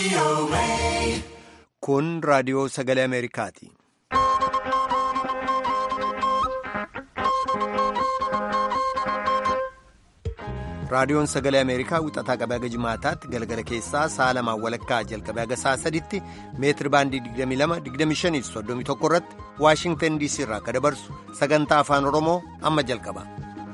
Kun raadiyoo sagalee Ameerikaati. Raadiyoon sagalee Ameerikaa wixataa qabee haga jimaataatti galgala keessaa sa'a lamaan walakkaa jalqabee haga sa'a sadiitti meetiri baandii 22-25-31 irratti Waashingtan DC irraa akka dabarsu sagantaa afaan Oromoo amma jalqaba.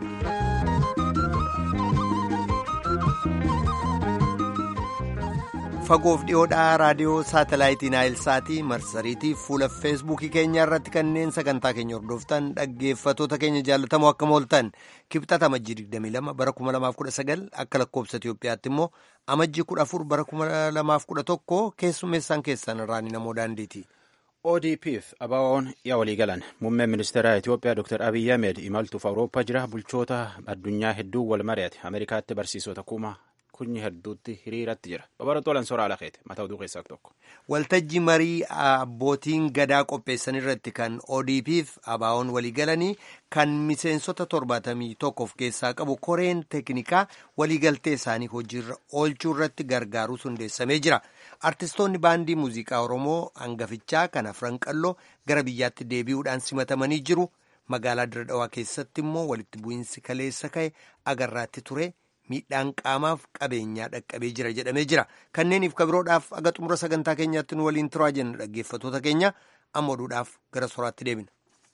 Fagoof dhiyoodhaa raadiyoo saatalaayitii Naayilsaatii marsariitii fuula feesbuukii keenyaa irratti kanneen sagantaa keenya hordoftan dhaggeeffatoota keenya jaallatamoo akka mooltan kibxata amajjii 22 bara 2019 akka lakkoobsa Itoophiyaatti immoo amajjii 14 bara 2011 keessummeessaan keessan irraan namoo daandiiti. ODP'f ABO'n yaa walii galan muummeen ministeera Itoophiyaa Dr. Abiyyi Ahmed imaltuuf Awurooppaa jira bulchoota addunyaa hedduu wal mari'ate Ameerikaatti barsiisota kuma kunyi hedduutti hiriiratti jira babaratoolan soraa lakeete mataa oduu keessaa tokko. Waltajjii marii abbootiin gadaa qopheessan irratti kan ODP'f ABO'n walii galanii kan miseensota torbaatamii tokko of keessaa qabu koreen teeknikaa waliigaltee isaanii hojiirra oolchuu irratti gargaaruus hundeessamee jira. Artistoonni baandii muuziqaa Oromoo hangafichaa kan afran qalloo gara biyyaatti deebi'uudhaan simatamanii jiru. Magaalaa Diradawaa keessatti immoo walitti bu'iinsi kaleessa ka'e agarraatti ture. miidhaan qaamaaf qabeenyaa dhaqqabee jira jedhamee jira kanneeniif kabiroodhaaf aga xumura sagantaa keenyaatti nu waliin turaa jenna dhaggeeffatoota keenya amma oduudhaaf gara soraatti deebina.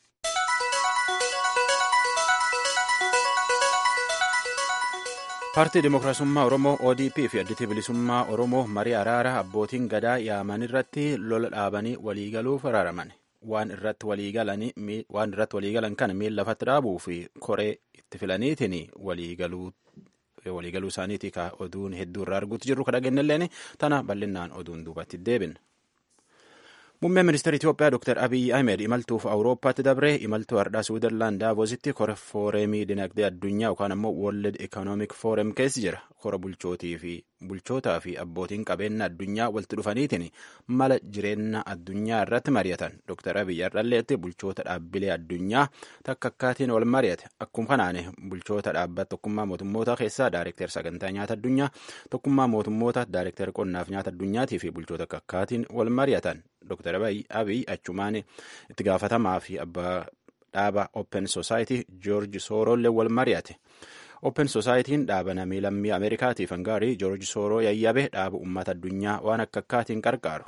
paartii dimookiraasummaa oromoo odp fi additi bilisummaa oromoo marii araara abbootiin gadaa yaaman irratti lola dhaabanii waliigaluuf araaraman waan irratti waliigalan kana miila lafatti dhaabuu fi koree itti filaniitiin waliigaluu waliigaluu isaaniiti ka oduun hedduu irraa arguutti jirru kadhagennilleen tana bal'inaan oduun duubatti deebin. Muummeen ministeera Itoophiyaa Dr. Abiyyi Ahmed imaltuuf Awurooppaatti dabre imaltuu hardhaa Suudarlaan Daavoositti kora fooreemii dinagdee addunyaa yookaan ammoo World Economic Forum keessa jira. Kora bulchootii fi bulchootaa fi abbootiin qabeenya addunyaa walitti dhufaniitiin mala jireenya addunyaa irratti mari'atan. Dr. Abiyyi Ardhalleetti bulchoota dhaabbilee addunyaa takka akkaatiin wal mari'ate. Akkuma kanaan bulchoota dhaabbata tokkummaa mootummoota keessaa Daayirekteer sagantaa nyaata addunyaa, tokkummaa mootummoota Daayirekteer qonnaaf nyaata addunyaatii fi bulchoota akka akkaatiin wal mari'atan. Dr. Abiy achumaan itti gaafatamaa fi abbaa dhaaba Open Society George Soorollee wal mari'ate. Open Society'n dhaaba namii lammii Ameerikaatiif hangaarii George Sooroo yayyabe dhaaba uummata addunyaa waan akka akkaatiin qarqaaru.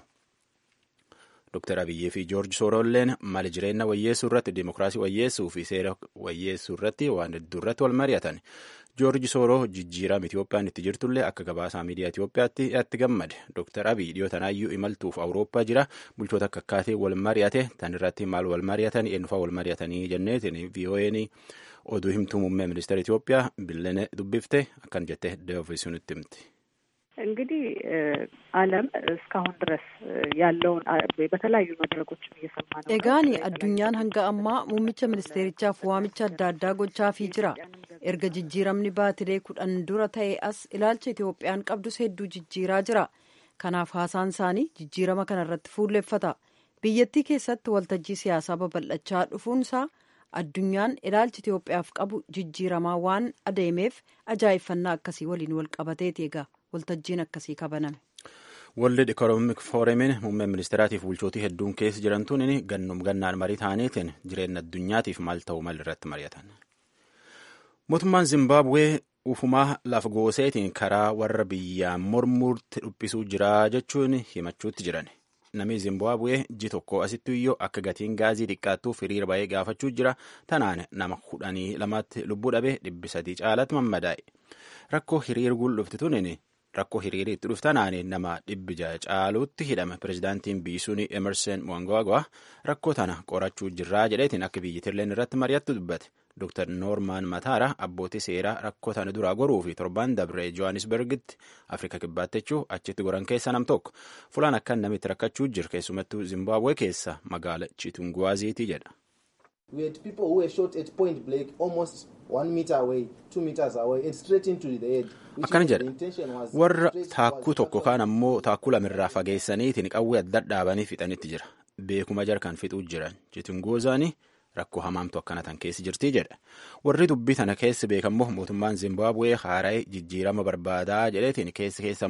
Dr. Abiyyii fi George Soorolleen mali jireenya wayyeessuu irratti dimokiraasii wayyeessuu fi seera wayyeessuu irratti waan hedduu irratti wal mari'atan. Joorji Sooroo jijjiirama Itoophiyaan itti jirtullee akka gabaasaa miidiyaa Itoophiyaatti itti gammade. Dr. Abiy dhiyootanaayyuu imaltuuf Awurooppaa jira. Bulchoota akka akkaatii wal mari'ate tan irratti maal wal mari'atan eenyufaa wal mari'atanii jenneetiin VOA'n oduu himtuu muummee ministeera Itoophiyaa Billene dubbifte akkan jette deevisunitti himti. እንግዲህ ዓለም እስካሁን ድረስ ያለውን በተለያዩ መድረኮች እየሰማ ነው። ኤጋኒ አዱኛን ሀንጋ አማ ሙምቻ ሚኒስቴሪቻፍ ዋምቻ አዳ አዳ ጎቻፊ ጅራ erga jijjiiramni baatilee kudhan dura ta'e as ilaalcha Itoophiyaan qabdus hedduu jijjiiraa jira. Kanaaf haasaan isaanii jijjiirama kana irratti fuulleffata. Biyyattii keessatti waltajjii siyaasaa babal'achaa dhufuunsaa addunyaan ilaalchi Itoophiyaaf qabu jijjiiramaa waan adeemeef ajaa'ibfannaa akkasii waliin wal qabateeti egaa waltajjiin akkasii kabaname. World Economic Forumiin muummeen ministeeraatiif bulchootii hedduun keessa jirantuun gannum gannaan marii ta'aniitiin jireenya addunyaatiif maal ta'u mal irratti mari'atan. Mootummaan Zimbabwee ufumaa lafa gooseetiin karaa warra biyyaan mormuutti dhuphisuu jira jechuun himachuutti jiran. Namni Zimbabwee ji tokko asitti iyyuu akka gatiin gaazii xiqqaattuuf hiriira baay'ee gaafachuu jira. Tanaan nama kudhanii lamatti lubbuu dhabee dhibbi sadii caalatti mammadaa'e. Rakkoo hiriira guldhufti tunin rakkoo hiriira itti dhuftanaan nama dhibbi ja'a caaluutti hidhame. Pireezidaantiin biisuun Emerson Mnangagwa rakkoo tana qorachuu jirraa jedheetiin akka biyyattiilleen irratti mari'attu dubbate. Dr. Noormaan Mataara abbootii seeraa rakkoo tana duraa goruu fi torban dabree Johannesburgitti Afrika kibbaatti jechuun achitti goran keessa nam tokko fulaan akkan namitti rakkachuu jiru keessumattuu Zimbabwe keessa magaala Chitunguwaziiti jedha. We had people who were shot at point blank almost one meter away, two meters away and straight into the head. Akkana jedha warra taakkuu tokko kaan ammoo taakkuu lamirraa fageessaniitiin qawwee adda dhaabanii fixanitti jira. Beekuma jarkan fixuu jiran Chitunguwazaanii rakkoo hamaamtu akkana tan keessa jirti jedha warri dubbii tana keessa beekammoo mootummaan zimbabwee haara'ee jijjiirama barbaadaa jedheetiin keessa keessa immoo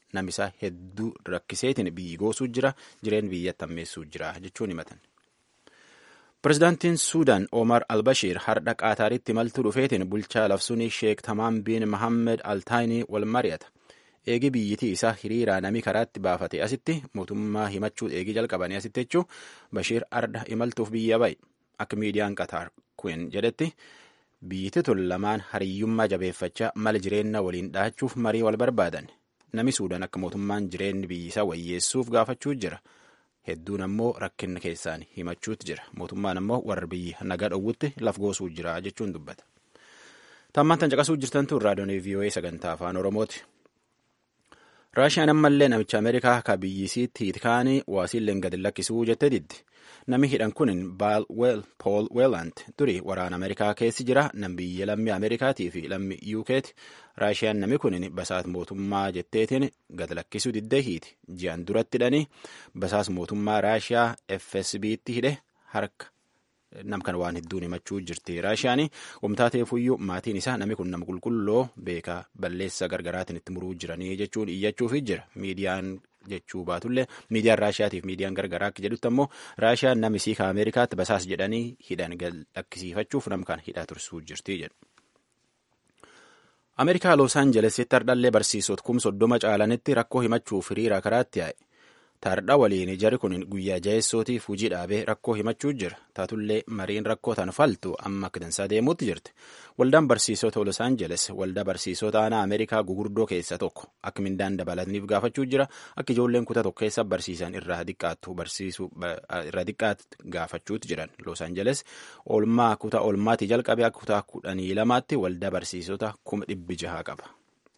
namisaa hedduu rakkiseetiin biyyi goosuu jira jireen biyyatti ammeessuu jira jechuun himatan. Pireezidaantiin Suudaan Omar Albashiir hardha Qaataaritti imaltuu dhufeetiin bulchaa labsuun Sheek Tamaam bin Mohammed Altaayinii wal mari'ata. Eegi biyyitii isaa hiriiraa namii karaatti baafate asitti mootummaa himachuu eegii jalqabanii asitti jechuu Bashiir hardha imaltuuf biyya bahe akka miidiyaan Qataar kun jedhetti biyyiti tun lamaan hariyyummaa jabeeffachaa mala jireenya waliin dhahachuuf marii wal barbaadan. Nami Suudaan akka mootummaan jireenyi biyyisaa wayyeessuuf gaafachuu jira. Hedduun ammoo rakkina keessaan himachuutu jira. Mootummaan ammoo warra biyyi nagaa dhowwutti laf goosuu jira jechuun dubbata. Tammaan tan caqasuu jirtantu raadiyoon VOA sagantaa afaan Oromooti. Raashiyaan ammallee namicha Ameerikaa akka biyyisiitti hiitkaanii waasiilleen gadi lakkisuu jettee diddi. Nami hidhan kun Paul Welland duri waraana Ameerikaa keessi jira. Nam biyya lammii Ameerikaatii fi lammii UK'ti. Raashiyaan nami kun basaas mootummaa jetteetiin gad lakkisuu diddee hiiti. Ji'an duratti hidhanii basaas mootummaa Raashiyaa FSB'tti hidhe harka nam kan waan hedduun himachuu jirti. Raashiyaan wamtaa ta'eefuyyuu maatiin isaa nami kun nama qulqulloo beekaa balleessa gargaraatiin itti muruu jiranii jechuun iyyachuufi jira. Miidiyaan jechuu baatullee miidiyaan Raashiyaatiif miidiyaan gargaraa akka jedhutti ammoo Raashiyaan nami siika Ameerikaatti basaas jedhanii hidhan gad lakkisiifachuuf nam kan hidhaa tursuu jirti jedhu. Ameerikaa Los Aanjelesitti hardhallee barsiisota kum soddoma caalanitti rakkoo himachuuf hiriira karaatti yaa'e. Tardha waliin jari kun guyyaa jaheessootiif hujii dhaabee rakkoo himachuu jira. Taatullee mariin rakkoo tan faltu amma akka dansaa deemuutti jirti. Waldaan barsiisota Los Angeles waldaa barsiisota aanaa Ameerikaa gugurdoo keessaa tokko akka mindaan dabalataniif gaafachuu jira. Akka ijoolleen kutaa tokko keessa barsiisan irraa xiqqaattu barsiisuu irraa xiqqaatti gaafachuutti jiran. Los Angeles oolmaa kutaa oolmaatii jalqabee akka kutaa kudhanii lamaatti waldaa barsiisota kuma dhibbi jaha qaba.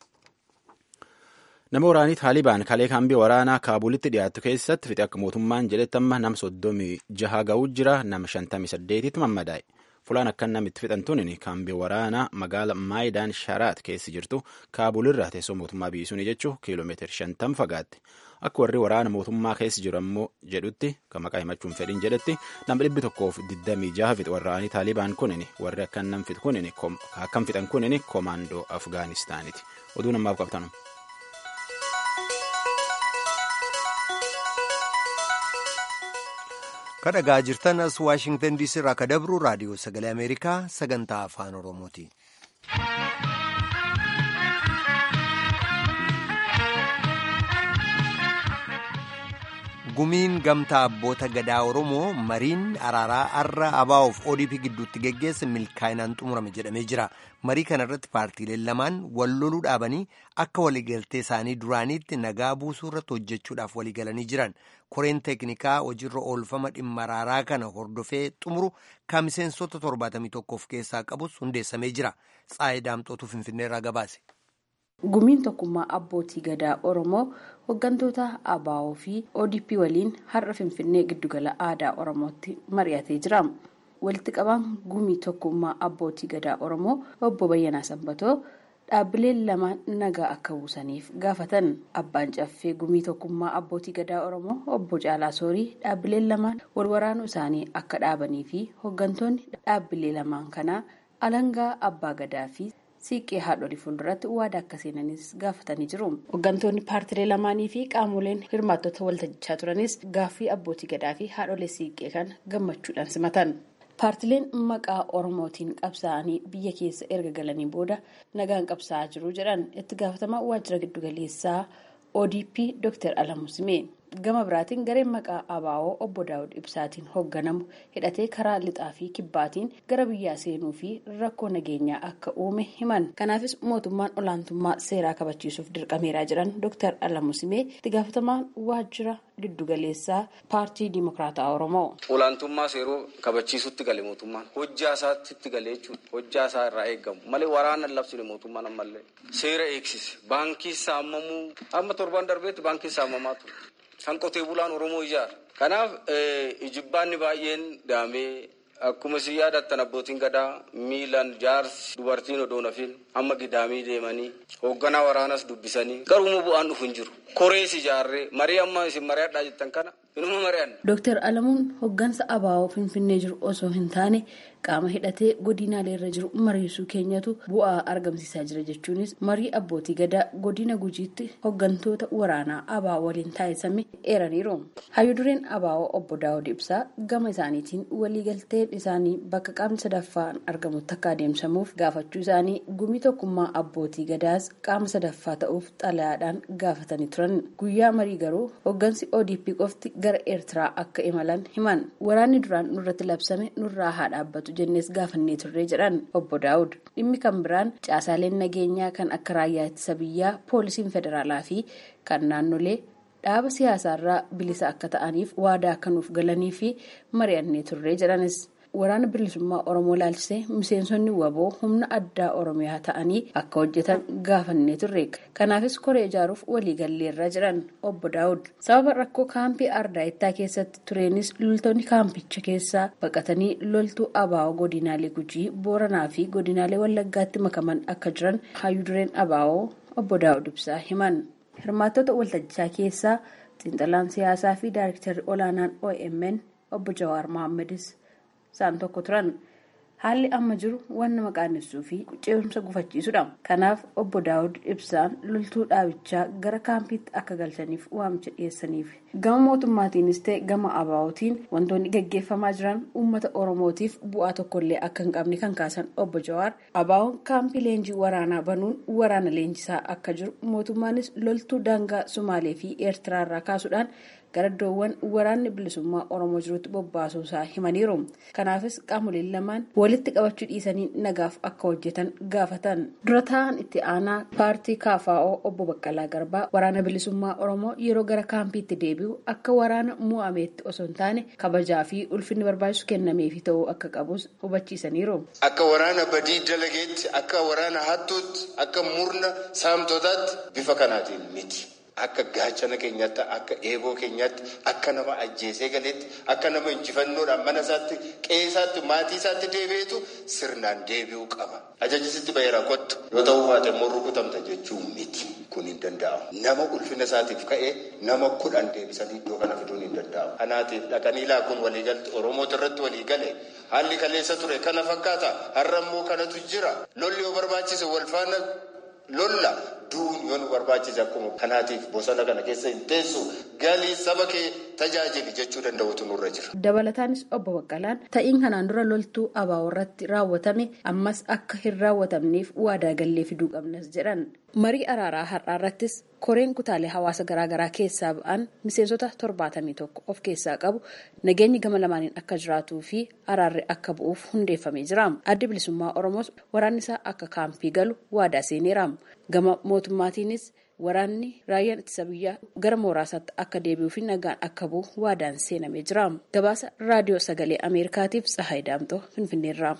Nama waraanii Taalibaan kalee kaambii waraanaa Kaabulitti dhiyaatu keessatti fixe akka mootummaan jedhetti amma nam soddomii jaha ga'uu jira nama shantamii saddeetitti mammadaa'e. Fulaan akkan namitti fixan tunin kaambii waraanaa magaala Maayidaan Sharaat keessi jirtu Kaabulirraa teessoo mootummaa biyyisuuni jechuun kiiloomeetira shantam fagaatti. Akka warri waraana mootummaa keessa jiru ammoo jedhutti kan maqaa himachuun fedhin jedhetti nama dhibbi tokkoof digdamii jaha fixe waraanii Taalibaan kunin warri akkan nam fixe kunin akkan fixan kunin koomaandoo Afgaanistaaniti. Oduu namaaf qabtanu. kadhagaa jirtan as waashingtan diisii irraa ka dabru raadiyoo sagalee ameerikaa sagantaa afaan oromooti. gumiin gamtaa abboota gadaa oromoo mariin araaraa arra abaa'oof odp gidduutti geggeesse milkaa'inaan xumurame jedhamee jira marii kana irratti paartiileen lamaan wal loluu dhaabanii akka waliigaltee isaanii duraaniitti nagaa buusuu irratti hojjechuudhaaf waliigalanii jiran koreen teeknikaa hojiirra oolfama dhimma araaraa kana hordofee xumuru kan miseensota 71 of keessaa qabus hundeessamee jira tsaayii daamxootu finfinneerraa gabaase. gumiin tokkummaa abbootii gadaa oromoo hooggantoota abaa'oo fi odp waliin har'a finfinnee giddugala aadaa oromootti mari'atee jira walitti qabaan gumii tokkummaa abbootii gadaa oromoo obbo bayyanaa sanbatoo dhaabbileen lamaan nagaa akka buusaniif gaafatan abbaan caffee gumii tokkummaa abbootii gadaa oromoo obbo caalaa soorii dhaabbileen lamaan wal waraanuu isaanii akka dhaabanii fi hooggantoonni dhaabbilee lamaan kanaa alangaa abbaa gadaa fi siiqqee haadholii fuulduratti waadaa akka seenanis gaafatanii jiru. Hooggantoonni paartilee lamaanii fi qaamoleen hirmaattota waltajjichaa turanis gaaffii abbootii gadaa fi haadholee siiqqee kan gammachuudhaan simatan. Paartileen maqaa Oromootiin qabsaa'anii biyya keessa erga galanii booda nagaan qabsaa'aa jiru jedhan itti gaafatamaa waajjira giddugaleessaa ODP Dr. Alamuu Simee. gama biraatiin gareen maqaa abaa'oo obbo daawud ibsaatiin hoogganamu hidhatee karaa lixaa fi kibbaatiin gara biyyaa seenuu fi rakkoo nageenyaa akka uume himan kanaafis mootummaan olaantummaa seeraa kabachiisuuf dirqameeraa jiran dr alamuu simee itti gaafatamaan waajjira giddugaleessaa paartii dimokiraataa oromoo. olaantummaa seeroo kabachiisutti gale mootummaan hojjaa isaatti itti galee jechuudha hojjaa isaa irraa eegamu malee waraana labsine mootummaan ammallee seera eegsise baankii saamamuu amma torban darbeetti baankiin saamamaa ture. kan qotee bulaan oromoo ijaara kanaaf ijibbaanni baay'een daamee akkuma isin yaadattan abbootiin gadaa miilan jaarsi dubartiin odoo nafin amma gidaamii deemanii hoogganaa waraanas dubbisanii garuu bu'aan dhufu hin jiru korees ijaarree marii amma isin mari'adhaa jettan kana inuma mari'anna. Dooktar Alamuun hoggansa abaa'oo Finfinnee jiru osoo hin taane qaama hidhatee godinaalee irra jiru mariisuu keenyatu bu'aa argamsiisaa jira jechuunis marii abbootii gadaa godina gujiitti hoggantoota waraanaa abaa'oo waliin taasisame eeraniiru. Hayyudureen abaa'oo obbo Daawud Ibsaa gama isaaniitiin waliigalteen isaanii bakka qaamni sadaffaan argamutti akka adeemsamuuf gaafachuu isaanii gumii tokkummaa abbootii gadaas qaama sadaffaa ta'uuf xalayaadhaan gaafatanii turan. Guyyaa marii garuu hoggansi ODP qofti gara eertiraa akka imalan himan waraanni duraan nurratti labsame nurraa haa dhaabbatu jennees gaafannee turree jedhan obbo daawud dhimmi kan biraan caasaaleen nageenyaa kan akka raayyaa ittisa biyyaa poolisiin federaalaa fi kan naannolee dhaaba siyaasaarraa bilisa akka ta'aniif waadaa akka nuuf galanii fi mari'annee turree jedhanis. waraana bilisummaa oromoo laalchisee miseensonni waboo humna addaa oromiyaa ta'anii akka hojjetan gaafannee turre kanaafis koree ijaaruuf waliigalleerra jedhan obbo daawud sababa rakkoo kaampii ardaayittaa keessatti tureenis loltoonni kaampicha keessaa baqatanii loltuu abaa'oo godinaalee gujii booranaa fi godinaalee wallaggaatti makaman akka jiran hayyudureen abaa'oo obbo daawud ibsaa himan hirmaattota waltajjichaa keessaa xiinxalaan siyaasaa fi daayirektarri olaanaan omn obbo jawaar mohaammadis. isaan tokko turan haalli amma jiru waan nama qaanessuu fi ce'umsa gufachiisudha kanaaf obbo daawud ibsaan loltuu dhaabichaa gara kaampiitti akka galchaniif waamicha dhiyeessaniif gama mootummaatiinis ta'e gama abaa'ootiin wantoonni gaggeeffamaa jiran uummata oromootiif bu'aa tokkollee akka hin qabne kan kaasan obbo jawaar abaa'oon kaampii leenjii waraanaa banuun waraana leenjisaa akka jiru mootummaanis loltuu daangaa sumaalee fi eertiraarraa kaasuudhaan gara iddoowwan waraanni bilisummaa oromoo jirutti bobbaasuu isaa himaniiru kanaafis qaamoleen lamaan walitti qabachuu dhiisanii nagaaf akka hojjetan gaafatan dura ta'an itti aanaa paartii kaafaa'oo obbo baqqalaa garbaa waraana bilisummaa oromoo yeroo gara kaampiitti deebi'u akka waraana mu'ameetti osoo hin taane kabajaa fi ulfinni barbaachisu kennameefi ta'uu akka qabus hubachiisaniiru. akka waraana badii dalageetti akka waraana hattuutti akka murna saamtotaatti bifa kanaatiin miti. Akka gaachana keenyaatti akka eeboo keenyaatti akka nama ajjeesee galeetti akka nama injifannoodhaan mana isaatti qe'ee isaatti maatii isaatti deebi'eetu sirnaan deebi'uu qaba. Ajajisitti baheera kottu yoo ta'uu baate immoo rukutamta jechuun miti kun hin danda'amu. Nama ulfina isaatiif ka'ee nama kudhan deebisanii iddoo kana fiduun hin danda'amu. Kanaatiif dhaqanii laakuun waliigalti Oromoota irratti waliigale haalli kaleessa ture kana fakkaata har'a immoo kanatu jira lolli yoo barbaachise wal faana lolla. duun yoo nu barbaachise akkuma kanaatiif bosona kana keessa hin teessu galii saba kee tajaajili jechuu danda'utu nurra jira. Dabalataanis obbo Baqqalaan ta'iin kanaan dura loltuu abaa'oo irratti raawwatame ammas akka hin raawwatamneef waadaa gallee fiduu qabnas jedhan. Marii araaraa har'aa irrattis koreen kutaalee hawaasa garaagaraa keessaa ba'an miseensota torbaatamii tokko of keessaa qabu nageenyi gama lamaaniin akka jiraatuu fi araarri akka bu'uuf hundeeffamee jira. Addi bilisummaa Oromoos waraanni isaa akka kaampii galu waadaa seeneera. Gama mootummaatiinis waraanni raayyaan ittisa biyyaa gara mooraasaatti akka deebi'uu fi nagaan akka bu'u waadaan seenamee jira. Gabaasa raadiyoo sagalee Ameerikaatiif Tsahaay Daamtoo Finfinneerraa.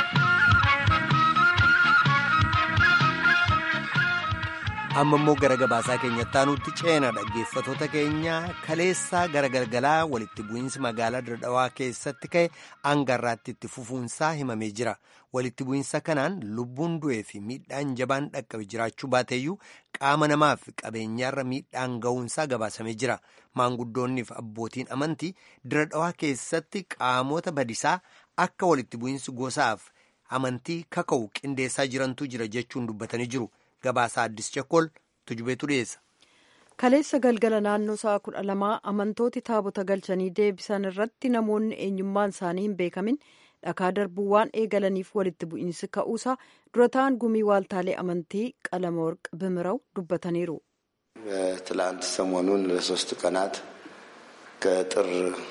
amma immoo gara gabaasaa keenyatti aanutti ceena dhaggeeffatoota keenya kaleessaa gara galgalaa walitti bu'iinsi magaalaa Dirredhawaa keessatti ka'e hangarraatti itti fufuunsaa himamee jira walitti bu'iinsa kanaan lubbuun du'ee fi miidhaan jabaan dhaqqabe jiraachuu baateeyyuu qaama namaaf qabeenyaarra miidhaan ga'uunsaa gabaasamee jira maanguddoonni fi abbootiin amantii Dirredhawaa keessatti qaamota badisaa akka walitti bu'iinsi gosaaf amantii kaka'u qindeessaa jirantu jira jechuun dubbatanii jiru. Gabaasaa Addis Chakkol tujubeetu dhiyeessa. Kaleessa galgala naannoo sa'a kudha lamaa amantooti taabota galchanii deebisan irratti namoonni eenyummaan isaanii hin beekamin dhakaa darbuu waan eegalaniif walitti bu'iinsi ka'uusaa dura ta'an gumii waaltaalee amantii qalama warqa bimiraw dubbataniiru. ትላንት ሰሞኑን ለሶስት ቀናት ከጥር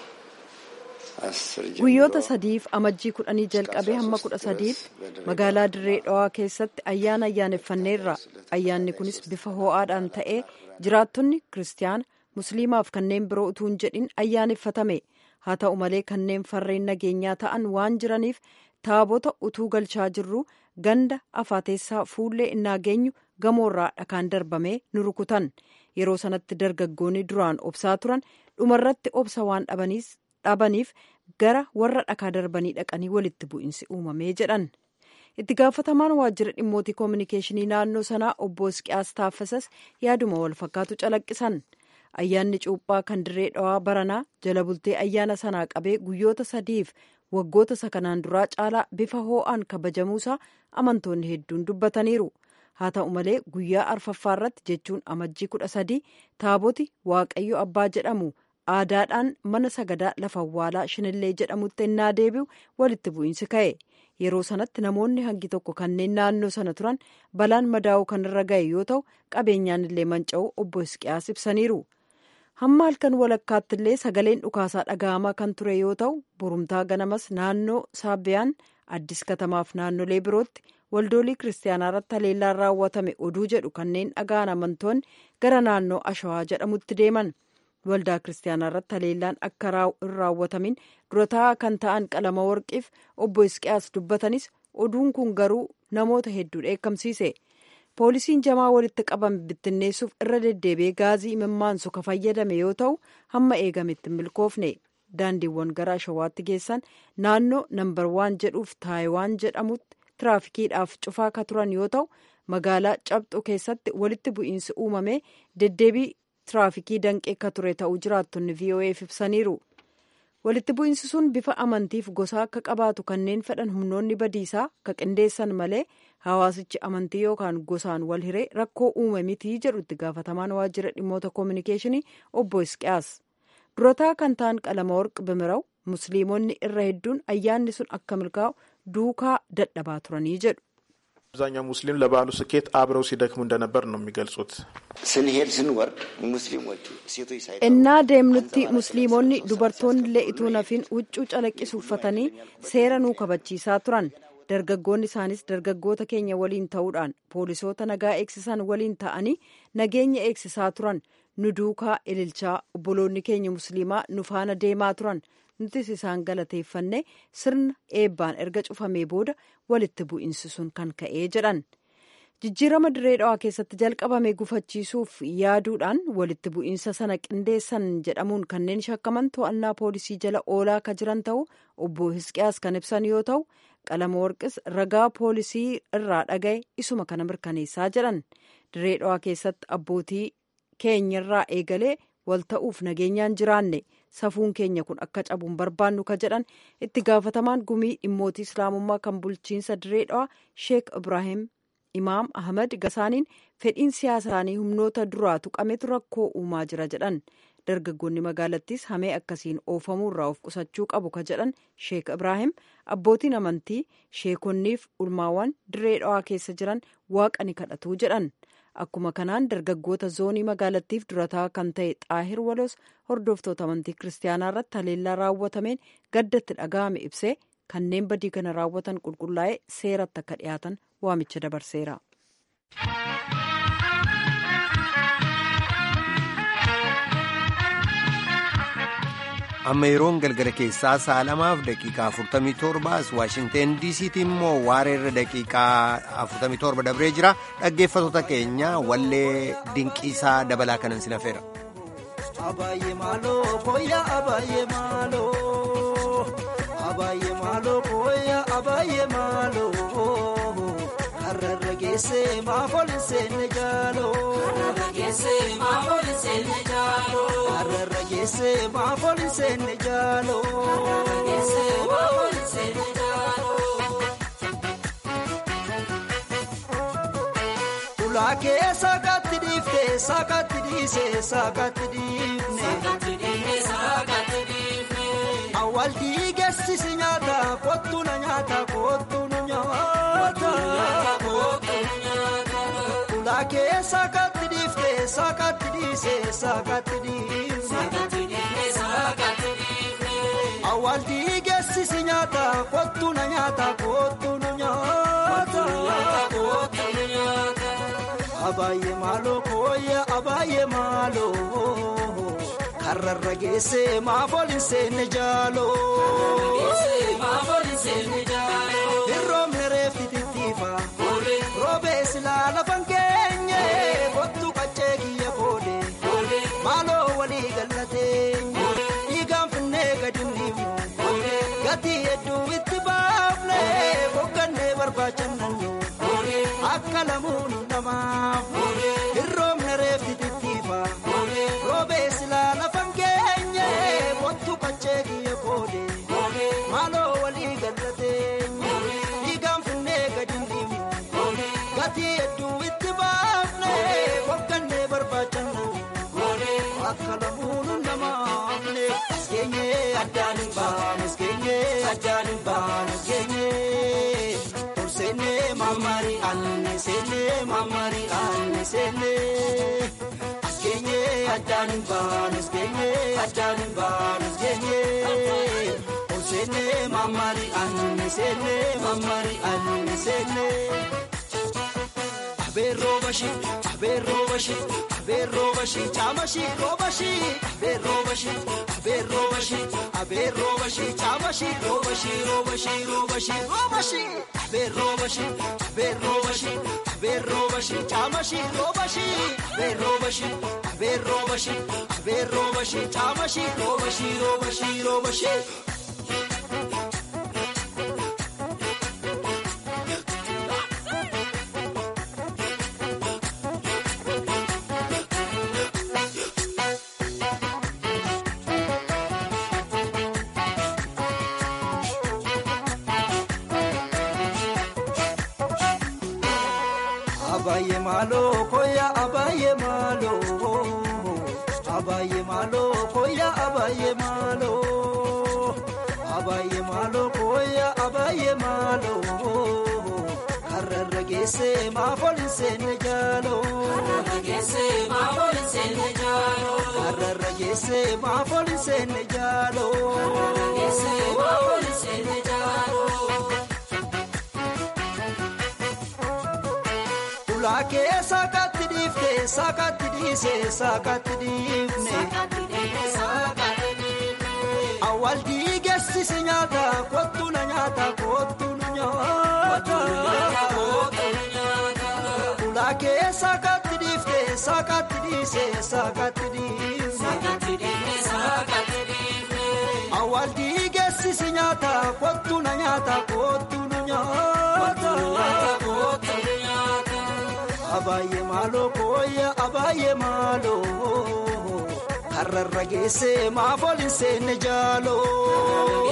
guyyoota sadiif amajjii kudhanii jalqabee hamma kudha sadiif magaalaa dirree dhawaa keessatti ayyaana ayyaaneffanneerra ayyaanni kunis bifa ho'aadhaan ta'ee jiraattonni kiristaana musliimaaf kanneen biroo utuu hin jedhin ayyaaneffatame haa ta'u malee kanneen farreen nageenyaa ta'an waan jiraniif taabota utuu galchaa jirru ganda afaateessaa fuullee innaa geenyu gamoorraa dhakaan darbamee nu rukutan yeroo sanatti dargaggoonni duraan obsaa turan dhumarratti obsa waan dhabaniif gara warra dhakaa darbanii dhaqanii walitti bu'iinsi uumamee jedhan itti gaafatamaan waajjira dhimmootii koominikeeshinii naannoo sanaa obbo Isqiyaas Taaffasas yaaduma wal fakkaatu calaqqisan ayyaanni cuuphaa kan dirree dhawaa baranaa jala bultee ayyaana sanaa qabee guyyoota sadiif waggoota isa kanaan duraa caalaa bifa hoo'aan kabajamuusaa amantoonni hedduun dubbataniiru haa ta'u malee guyyaa arfaffaa irratti jechuun amajjii kudha sadii taaboti waaqayyo abbaa jedhamu aadaadhaan mana sagadaa lafa awwaalaa shinillee jedhamutti ennaa deebi'u walitti bu'iinsi ka'e yeroo sanatti namoonni hangi tokko kanneen naannoo sana turan balaan madaa'uu kan irra ga'e yoo ta'u qabeenyaan illee manca'uu obbo Hisqiyaas ibsaniiru. hamma halkan walakkaatti illee sagaleen dhukaasaa dhaga'amaa kan ture yoo ta'u borumtaa ganamas naannoo saabbiyaan addis katamaaf naannolee birootti waldoolii kiristaanaa irratti haleellaan raawwatame oduu jedhu kanneen dhaga'an amantoonni gara naannoo ashawaa jedhamutti deeman waldaa kiristaanaa irratti haleellaan akka hin raawwatamin durataa kan ta'an qalama warqiif obbo Hisqiyaas dubbatanis oduun kun garuu namoota hedduu dheekkamsiise. poolisiin jamaa walitti qabame bittinneessuuf irra deddeebi'ee gaazii imimmaansu ka fayyadame yoo ta'u hamma eegametti hin milkoofne daandiiwwan gara ashawaatti geessan naannoo nambar waan jedhuuf taayiwaan jedhamutti tiraafikiidhaaf cufaa ka turan yoo ta'u magaalaa cabxu keessatti walitti bu'iinsi uumame deddeebii tiraafikii danqee ka ture ta'uu jiraattonni vo'eef ibsaniiru. walitti bu'iinsi sun bifa amantiif gosaa akka qabaatu kanneen fedhan humnoonni badiisaa ka qindeessan malee hawaasichi amantii yookaan gosaan wal hiree rakkoo uume mitii jedhu itti gaafatamaan waajjira dhimmoota koominikeeshinii obbo Hisqiyaas durataa kan ta'an qalama warqi bimiraw musliimonni irra hedduun ayyaanni sun akka milkaa'u duukaa dadhabaa turanii jedhu. አብዛኛው ሙስሊም ለበዓሉ ስኬት አብረው ሲደክሙ እንደነበር ነው የሚገልጹት። ስንሄድ ስንወርድ ሙስሊሞቹ ሴቶች ሳይ እና deemnutti musliimonni dubartoonnillee ituu nafiin huccuu calaqqisu uffatanii seera nuu kabachiisaa turan dargaggoonni isaanis dargaggoota keenya waliin ta'uudhaan poolisoota nagaa eegsisan waliin ta'anii nageenya eegsisaa turan nu duukaa ililchaa obboloonni keenya musliimaa nu faana deemaa turan nutis isaan galateeffanne sirna eebbaan erga cufamee booda walitti bu'iinsi sun kan ka'ee jedhan jijjiirama dirree dhawaa keessatti jalqabame gufachiisuuf yaaduudhaan walitti bu'iinsa sana qindeessan jedhamuun kanneen shakkaman to'annaa poolisii jala oolaa ka jiran ta'u obbo Hisqiyaas kan ibsan yoo ta'u qalama warqis ragaa poolisii irraa dhagaye isuma kana mirkaneessaa jedhan dirree dhawaa keessatti abbootii keenyarraa eegalee wal ta'uuf nageenyaan jiraanne safuun keenya kun akka cabuun barbaannu ka jedhan itti gaafatamaan gumii dhimmootii islaamummaa kan bulchiinsa dirree dhawaa sheek ibraahim imaam ahmad gasaaniin fedhiin siyaasaanii humnoota duraa tuqametu rakkoo uumaa jira jedhan dargaggoonni magaalattis hamee akkasiin oofamuu irraa of qusachuu qabu ka jedhan sheek ibraahim abbootiin amantii sheekonniif ulmaawwan dirree dhawaa keessa jiran waaqa ni kadhatu jedhan akkuma kanaan dargaggoota zoonii magaalattiif durataa kan ta'e xaahir walos hordoftoota amantii kiristaanaa irratti haleellaa raawwatameen gaddatti dhaga'ame ibsee kanneen badii kana raawwatan qulqullaa'ee seeratti akka dhiyaatan waamicha dabarseera. amma yeroon galgala keessaa sa'a lamaaf daqiiqaa 47 as waashingteen diisiitti immoo waareerra daqiiqaa 47 dabree jira dhaggeeffatoota keenya wallee dinqiisaa dabalaa kanan sin hafeera. Abaayyee maaloo kooyyaa abaayyee maaloo abaayyee maaloo kooyyaa abaayyee maaloo hararra geessee maafooli seenne jaaloo hararra geessee maafooli seenne jaaloo hararra geessee maafooli seenne jaaloo hararra geessee maafooli seenne jaaloo. Ulaakee saakatti dhiiftee saakatti dhiisee saakatti dhiifne. Awwaaltii geessisi nyaata kottu na nyaata kottu nu nyaata. Ulaakee saakatti dhiiftee saakatti dhiisee saakatti dhiifne. Awwaaltii geessisi nyaata kottu na nyaata kottu nu nyaata. Abaayyee maaloo kooyya abaayyee maaloo karrarra geessee maafooli seenne jaaloo. Hirroomni reefti tittiifa roobee silaa lafan keenye kottu qaccee kiyya koode maaloo walii gallatee dhiigaan finnee gadi dhiifnu gatii hedduu itti baafne boqqannee barbaachannannu. Akka lamuun namaaf hirroomna reefti tittiifa roobee addaan hin baanu geenye. Sene mamari anne sene mamari anne sene. Askenye addaan hin baanu askenye addaan hin baanu askenye. Sene mamari anne sene mamari anne sene. Abee rooba shi abee rooba shi abee rooba shi caama shi rooba shi abee rooba shi abee rooba shi abee rooba shi caama shi rooba shi rooba shi rooba shi rooba shi abee rooba shi abee rooba shi abee rooba shi caama shi rooba shi abee rooba shi abee rooba shi abee rooba shi caama shi rooba shi rooba shi rooba shi. Abaye malo koya abaye malo abaye malo koya abaye malo abaye malo koya abaye malo kararra geesse maafolin seenne jaalo kararra geesse maafolin seenne jaalo kararra geesse maafolin seenne jaalo kararra geesse maafolin seenne jaalo. Ulaakee saakatti dhiifte saakatti dhiise saakatti dhiifne. Awwaal dhiigeessisi nyaata kottu na nyaata kottu nu nyaata. Ulaakee saakatti dhiifte saakatti dhiise saakatti dhiifne. Awwaal dhiigeessisi nyaata kottu na nyaata kottu nu nyaata. Abaayee maaloo kooyya abaayee maaloo karrarra geesse maafoolin seenne jaaloo.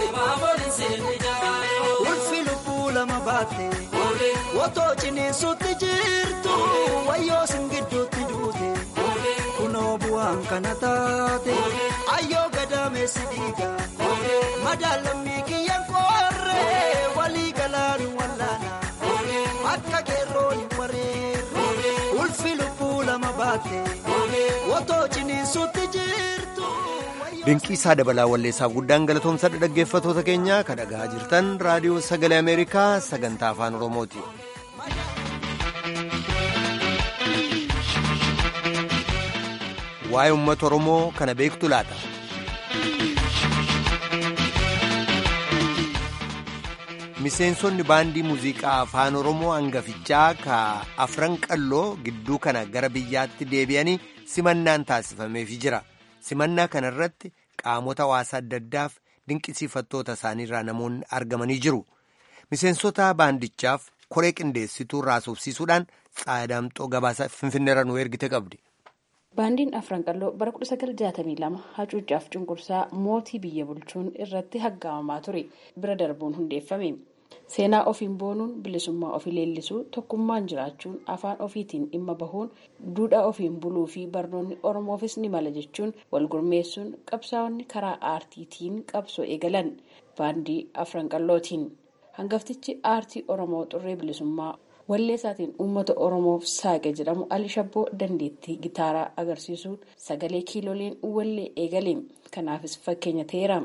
Ulfi lubbuu lama baatte wotoo ciniinsutti jirtu wayyoo singidduutti duute kunoo bu'aan kana taate ayyoo gadaameessi dhiiga madaalammii kiyyaan qoorree walii galaanu wallaana. Akka keerroo hin wareerre ulfi lubbuu lama baatte wotoo ciniinsutti jirtu. Dinqiisaa dabalaa walleessaaf guddaan galatoomsa dhaggeeffatoota keenya kan dhagaa jirtan raadiyoo sagalee Ameerikaa sagantaa afaan Oromooti. Waa'ee uummata Oromoo kana beektu laata? Miseensonni baandii muuziqaa afaan Oromoo hangafichaa ka afran qalloo gidduu kana gara biyyaatti deebi'anii simannaan taasifameefii jira. Simannaa kana irratti qaamota hawaasaa adda addaaf dinqisiifattoota isaaniirraa namoonni argamanii jiru. Miseensota baandichaaf koree qindeessituu raasofsiisuudhaan tsaadaamxoo gabaasa finfinneerra nu ergite qabdi. Baandiin afran qalloo bara 1962 hacuucaaf cunqursaa mootii biyya bulchuun irratti haggaamamaa ture bira darbuun hundeeffame. Seenaa ofiin boonuun bilisummaa ofii leellisuu tokkummaan jiraachuun afaan ofiitiin dhimma bahuun duudhaa ofiin buluu fi barnoonni oromoofis ni mala jechuun wal gurmeessuun qabsaa'onni karaa aartiitiin qabsoo eegalan baandii afran qallootiin hangaftichi aartii oromoo xurree bilisummaa walleessaatiin uummata oromoof saaqe jedhamu ali shabboo dandeettii gitaaraa agarsiisuun sagalee kiilooleen wallee eegale kanaafis fakkeenya ta'eera.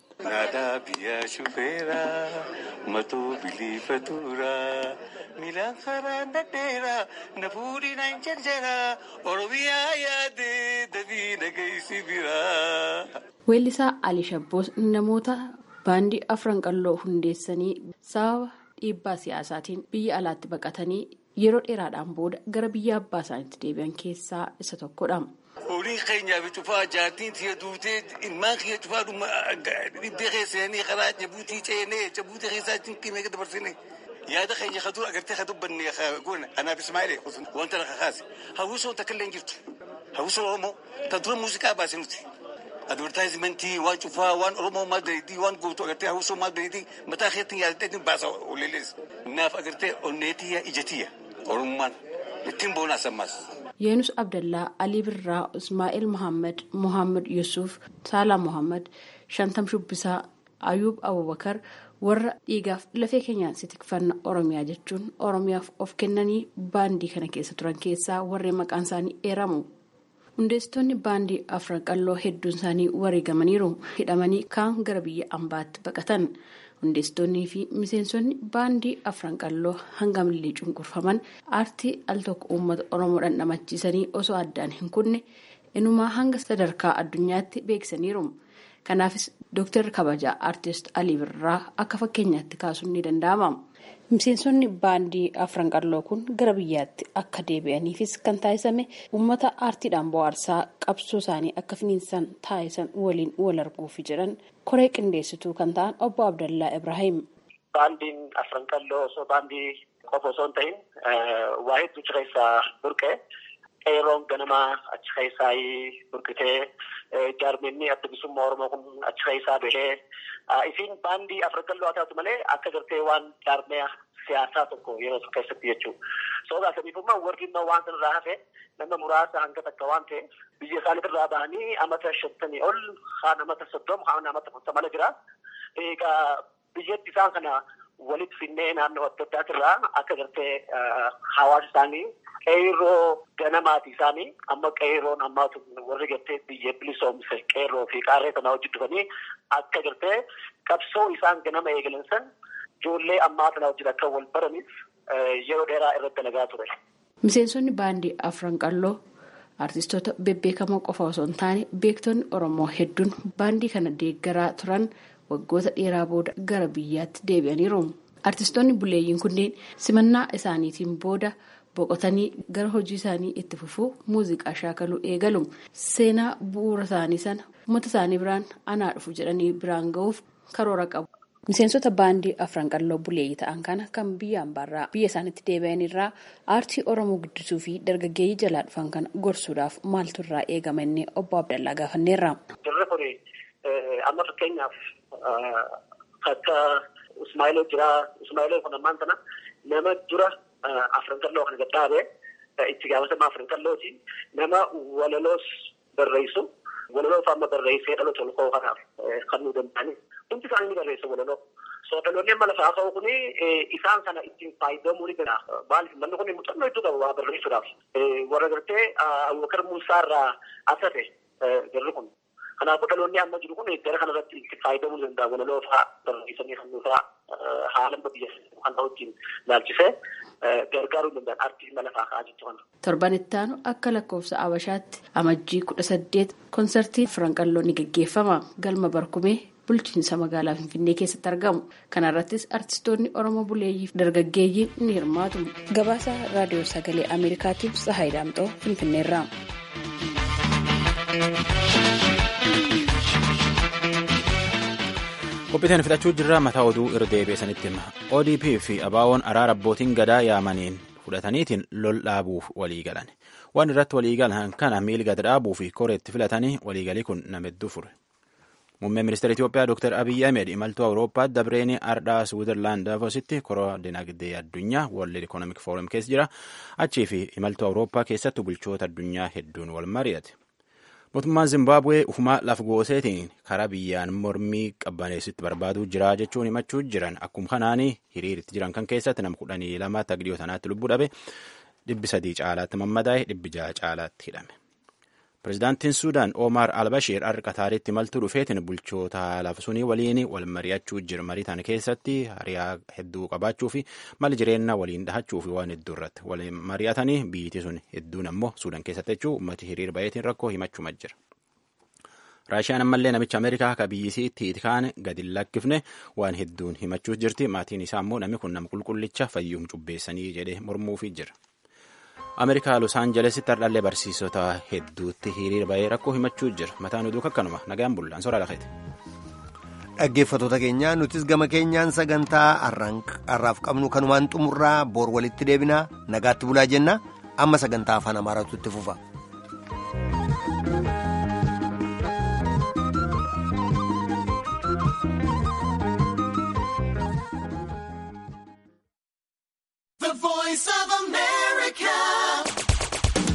Naadaa biyyaa shufeeraa matuu biliifatuuraa miilaan karaa nadheeraa na fuudhii naan jarjaraa oromiyaa yaadee dabii nagaysi biraa. Weellisaa Ali Shabboos namoota baandii afran qalloo hundeessanii sababa dhiibbaa siyaasaatiin biyya alaatti baqatanii yeroo dheeraadhaan booda gara biyya abbaa isaaniitti deebi'an keessaa isa tokkodha. Horiin keenyaa fi cufaa jaartiin tiyya duutee ilmaan kiyya cufaa dhibbee keessanii karaa jabuutii ceenee jabuutii keessaa cinqinee dabarsine yaada keenya kaduu agartee ka dubbanne goone anaaf Ismaa'eel wanta lafa kaase hawwisoo takka illee jirtu hawwisoo Oromoo ta dura muuziqaa baase nuti. Advertaayizimentii waan cufaa waan Oromoo maal dandeettii waan gootu agartee hawwisoo maal dandeettii mataa keetti yaadateetiin baasa olelees. Naaf agartee onneetiyya ijatiyya Oromummaan ittiin boona asammaas. Yeenus Abdallaa, Alii Birraa, Ismaa'eel Muhammad, Muhammad Yusuf, Saalaa Muhammad, Shantam Shubbisaa, ayuub abubakar warra dhiigaaf lafee keenyaan si tikfanna oromiyaa jechuun oromiyaaf of kennanii baandii kana keessa turan keessaa warreen maqaan isaanii eeramu. hundeessitoonni baandii afran qalloo hedduun isaanii wareegamaniiru hidhamanii kaan gara biyya ambaatti baqatan hundeessitoonnii fi miseensonni baandii afran qalloo hanga millee cunqurfaman aartii al tokko uummata oromoo dhandhamachiisanii osoo addaan hin kunne inumaa hanga sadarkaa addunyaatti beeksisaniiru kanaafis dooktar kabajaa aartist alii birraa akka fakkeenyaatti kaasuun ni danda'ama. miseensonni baandii afran qalloo kun gara biyyaatti akka deebi'aniifis kan taasisame uummata aartiidhaan bohaarsaa qabsoo isaanii akka finiinsan taasisan waliin wal arguufi jedhan koree qindeessituu kan ta'an obbo abdallaa ibrahim. baandiin afran qalloo osoo baandii qofa osoo hin ta'in waa hedduu achi keessaa burqee qeerroon ganamaa achi keessaa burqitee jaarminni adda bilisummaa oromoo kun achi keessaa bahee isiin baandii afran qalloo haa taatu malee akka gartee waan jaarmee siyaasaa tokko yeroo tokko keessatti jechuudha. Sababa saniifummaa warri immoo waan sanarraa hafe nama muraasa hanga takka waan ta'e biyya isaaniitirraa bahanii amata shantamii ol haan amata soddoma haan amata afurtama jira. Egaa biyyatti isaan kana walitti finnee naannoo adda addaatirraa akka gartee hawaasa isaanii qeerroo ganamaati isaanii amma qeerroon ammaatu warri gartee biyya bilisoomse qeerroo fi qaarree sanaa hojii dhufanii akka gartee qabsoo isaan ganama eegalan san ijoollee ammaa sana wajjin akka wal baraniif yeroo dheeraa irratti dalagaa ture. Miseensonni baandii afran qalloo artistoota bebbeekamoo qofa osoo hin taane beektonni Oromoo hedduun baandii kana deeggaraa turan waggoota dheeraa booda gara biyyaatti deebi'aniiru. Artistoonni buleeyyiin kunneen simannaa isaaniitiin booda boqotanii gara hojii isaanii itti fufuu muuziqaa shaakaluu eegalu. Seenaa bu'uura isaanii sana uummata isaanii biraan anaa dhufu jedhanii biraan ga'uuf karoora qabu. Miseensota baandii afran qalloo buleeyyii ta'an kana kan biyya ambaarraa biyya isaaniitti deebi'an irraa aartii Oromoo guddisuu fi dargaggeeyyii jalaa dhufan kana gorsuudhaaf maaltu irraa eegama inni obbo Abdallaa gaafanneerra. Jirri kuni amma fakkeenyaaf akka Ismaa'iloo jira. Ismaa'iloo kun ammaan sana nama dura afran qalloo kana gadhaabee itti gaafatama afran qallooti. Nama walaloos barreessu. Walaloo amma barreessee dhaloota ol ka'uu kanaaf kan nu danda'ani. Hundi isaanii ni barreessu walaloo. So dhaloonni amma lafaa ka'u kuni isaan kana ittiin fayyadamuu ni danda'a. Maaliif manni kun muuxannoo hedduu qaba waa barreessuudhaaf. Warra gartee Abubakar Muusaa irraa asate jarri kun. Kanaafuu dhaloonni amma jiru kun gara kanarratti itti fayyadamuu ni danda'a. Walaloo fa'aa barreessanii kan nuufaa haala biyya kan wajjin laalchisee gargaaruu danda'an artii mala lafaa ka'aa jechuudha. Torban itti aanu akka lakkoofsa Abashaatti amajjii kudha saddeet konsertii afran qalloo ni gaggeeffama. Galma barkumee bulchiinsa magaalaa Finfinnee keessatti argamu. Kana irrattis artistoonni Oromoo buleeyyii fi dargaggeeyyiin ni hirmaatu. Gabaasa raadiyoo sagalee Ameerikaatiif Tsahaay Daamxoo Finfinneerraa. qophiiteen fixachuu jirra mataa oduu irra deebi'esanitti hima odp fi abaawoon araara abbootiin gadaa yaamaniin fudhataniitiin lol dhaabuuf walii galan waan irratti walii galan kana miilga dhaabuu fi koreetti filatanii waliigalii kun nama hedduu fure muummeen ministeera itiyoophiyaa dr abiyyi ahmed imaltuu awurooppaatti dabreeni ardhaa swiizerlaand davositti koroo dinagdee addunyaa world economic forum keessa jira achii fi imaltuu awurooppaa keessattuu bulchoota addunyaa hedduun wal mari'ate mootummaan zimbaabuwee ufumaa laf gooseetiin karaa biyyaan mormii qabbaneessitti barbaaduu jira jechuun himachuu jiran akkuma kanaanii hiriiritti jiran kan keessatti nama kudhanii lamaatti agdiyoo tanaatti lubbuu dhabe dhibbi sadii caalaatti mammadaa'e dhibbi ja'a caalaatti hidhame. Pireezidaantiin Suudaan Omar Albashiir har'a Qataaritti imaltuu dhufeetiin bulchoota lafa sunii waliin wal mari'achuu jira. Marii tana keessatti hariyaa hedduu qabaachuu fi mali jireenya waliin dhahachuu fi waan hedduu irratti wal mari'atanii biyyittii sun hedduun ammoo Suudaan keessatti jechuun uummati hiriir bayeetiin rakkoo himachuma jira. Raashiyaan ammallee namicha Ameerikaa akka biyyisiitti kaan gadi lakkifne waan hedduun himachuu jirti. Maatiin isaa ammoo namni kun nama qulqullicha fayyuum cubbeessanii jedhee mormuufii jira. Ameerikaa Los Aanjelesitti hardhallee barsiisota hedduutti hiriira bahee rakkoo himachuu jira. Mataan oduu akkanuma nagaan bullaan soraa lafeeti. Dhaggeeffattoota keenya nutis gama keenyaan sagantaa har'aaf qabnu kanumaan xumurraa boor walitti deebinaa nagaatti bulaa jenna amma sagantaa afaan amaaraatu itti fufa.